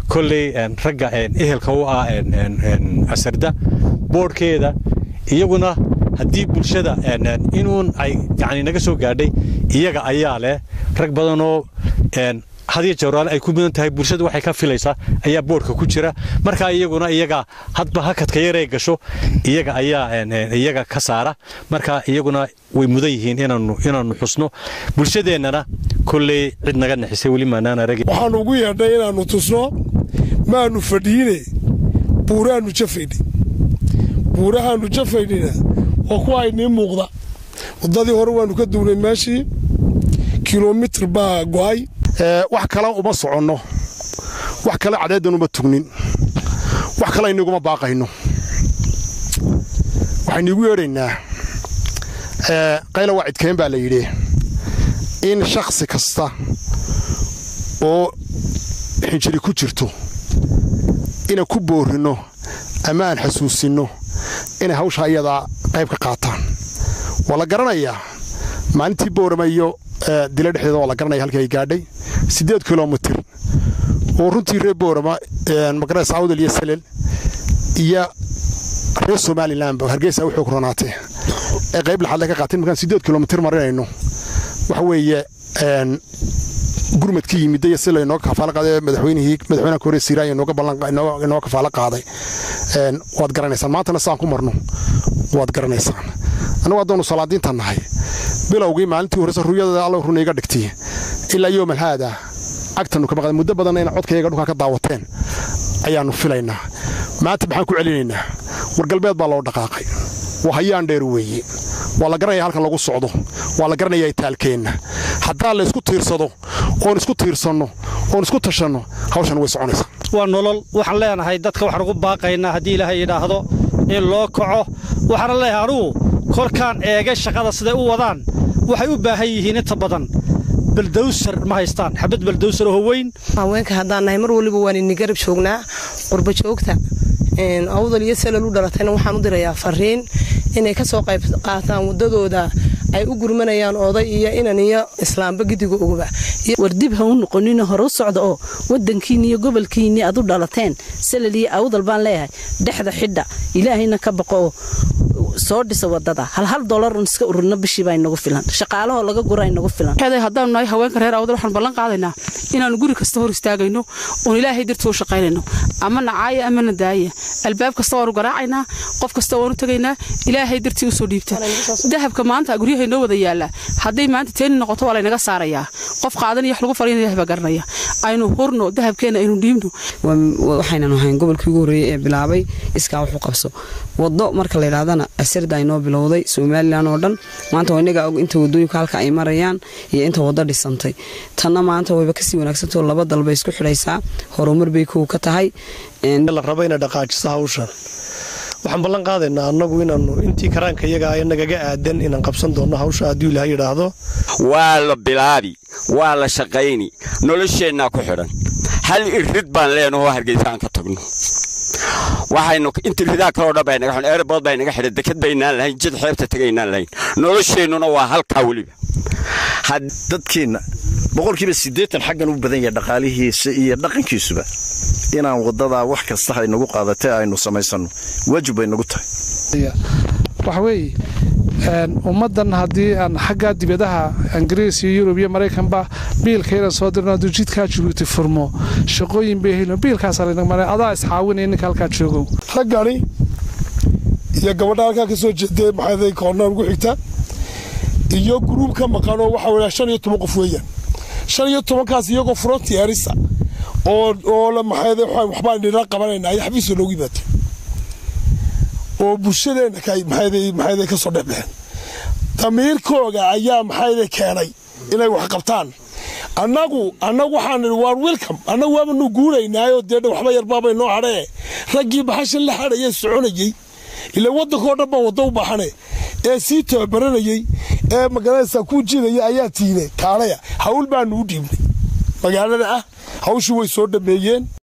kolley ragga ehelka u ah asarda boodhkeeda iyaguna haddii bulshada inuun ay yani naga soo gaadhay iyaga ayaa leh rag badanoo hadiyo jawraale ay ku mudan tahay bulshada waxay ka filaysaa ayaa boodhka ku jira markaa iyaguna iyaga hadba hakadka yaree gasho iyaga ayaa iyaga ka saara marka iyaguna way mudan yihiin inaannu xusno bulshadeennana kolley cid naga naxisay weli maanaan arag waxaannu ugu yeedhnay inaannu tusno maannu fadhiine buuraannu jafaydhay buurahaannu jafaydhina oo kuwa aynii muuqda waddadii hore waannu ka duwnay meeshii kilomitir baa go'ay wax kale uma soconno wax kale cadheeddan uma tugnin wax kale iniguma baaqayno waxaynuigu yeedhaynaa qayla waa cidkeen baa la yidhi in shakhsi kasta oo xinjiri ku jirto inaan ku boorrinno ama aan xasuusinno inay hawshaa iyadaa qayb ka qaataan waa la garanayaa maalintii boorama iyo dila dhexdeeda waa la garanaya halkii ay gaadhay siddeed kilomitir oo runtii reer boorama magarees awdal iyo salel iyo reer somalilanba hargeysa u xoog ronaatee ee qayb laxadle ka qaateen markaan siddeed kilomitir marinayno waxa weeye gurmadkii yimidda iyo si laynooga kafaalo qaaday madaxweynihii madaxweynaha kore siiraayo inooga kafaalo qaaday waad garanaysaan maantana saan ku marno waad garanaysaan annagu haddaanu salaadiinta nahay bilowgii maalintii horeyse ruyadada alla runa iga dhigtay ilaa yowmal haada agtanu ka maqda muddo badanna ina codkayaga dhulkaa ka daawateen ayaannu filaynaa maanta maxaan ku celinaynaa wargalbeed baa loo dhaqaaqay waa hayaan dheer weeye waa la garanaya halkan lagu socdo waa la garanaya itaalkeenna haddaa la isku tiirsado oon isku tiirsanno oon isku tashanno hawshan way soconaysaa waa nolol waxaan leenahay dadka waxaan ugu baaqaynaa haddii ilaahay yidhaahdo in loo kaco waxaana leeyahay anugu kolkaan eegay shaqada siday u wadaan waxay u baahan yihiin inta badan baldawsar ma haystaan xabad baldawsar oo weyn haweenka haddaan nahay mar waliba waan ini garab joognaa qurba joogta awdal iyo salal u dhalatayna waxaan u dirayaa fariin inay ka soo qayb qaataan waddadooda ay u gurmanayaan oday iyo inan iyo islaamba gidiga ogoba war dib ha u noqonina hore u socda oo wadankiinni iyo gobolkiinni aad u dhalateen salal iyo awdal baan leeyahay dhexda xidha ilaahayna ka baqo oo soo dhisa wadada hal hal dolarun iska ururna bishiibaa inagu filan shaqaalahoo laga gura inagu filan haddaanu nahay haweenka reer awdal waxaan ballan qaadaynaa inaannu guri kasta hor istaagayno oon ilaahay dartoo shaqaynayno ama nacaaya amana daaya albaab kasta waanu garaacaynaa qof kasta waanu tegaynaa ilaahay dartii usoo dhiibta dahabka maanta guryaha inoo wada yaallaa hadday maanta teeni noqoto waa laynaga saarayaa qof qaadanaya wax lagu faryan ilahay baa garanaya aynu hurno dahabkeena aynu dhiibno waxaynan ahayn gobolkii ugu horreeyey ee bilaabay iskaa wax u qabso waddo marka la yidhahdana asarda ay noo bilowday somalilan oo dhan maanta waa inagaa og inta wadooyinka halka ay marayaan iyo inta waddo dhisantay tanna maanta wayba kasii wanaagsantao laba dalbay isku xidhaysaa horumar bay kow ka tahay la raba inay dhaqaajiso hawshan waxaan ballan qaadaynaa annagu inaannu intii karaanka iyaga ay nagaga aadan inaan qabsan doonno hawsha hadduu ilaha yidhaahdo waa la bilaabi waa la shaqayni nolosheennaa ku xidhan hal irid baan leenahoo hargeysaan ka tagno waxaynu inta ridaa kaloo dhan baynaga xidhan eerbood baynaga xidhan deked baynaan lahayn jid xeebta tegaynaan lahayn nolosheennuna waa halkaa weliba dadkeenna boqolkiiba siddeetan xaggan u badan yahay dhaqaalihiisa iyo dhaqankiisuba inaan waddadaa wax kasta ay nagu qaadatee aynu samaysanno waajib bay nagu tahay waxa weeye ummaddan haddii aan xaggaa dibadaha ingiriis iyo yurub iyo maraykanba biilka inaan soo dirno hadduu jidkaa jabuuti furmo shaqooyin bay helin biilkaasaa laynaga maray adaa iscaawinaya ninka halkaa joogow raggani iyo gabadha halkaa ka soo jeedee maxaaday koornaan ugu xigta iyo guruub ka maqanoo waxaa weeyaa shan iyo toban qof weeyaan shan iyo tobankaas iyagoo frontiarisa oo oo maxaaday waxbaan nila qabanayna ay xabiiska noogu yimaatay oo bulshadeenna maxayday ka soo dhexbixeen damiirkooga ayaa maxayday keenay inay wax qabtaan annagu annagu waxaan nidhi waan welcome annagu waabanu guuraynaayoo dee waxba yarbaabay noo hadhee raggii baxashan la hadhayee soconayey ila waddankoo dhan baa waddo u baxane ee sii tababaranayey ee magaranaysaa kuu jidaya ayaa tiine kaalaya hawl baanu u dhiibnay magaalada ah hawshii way soo dhammeeyeen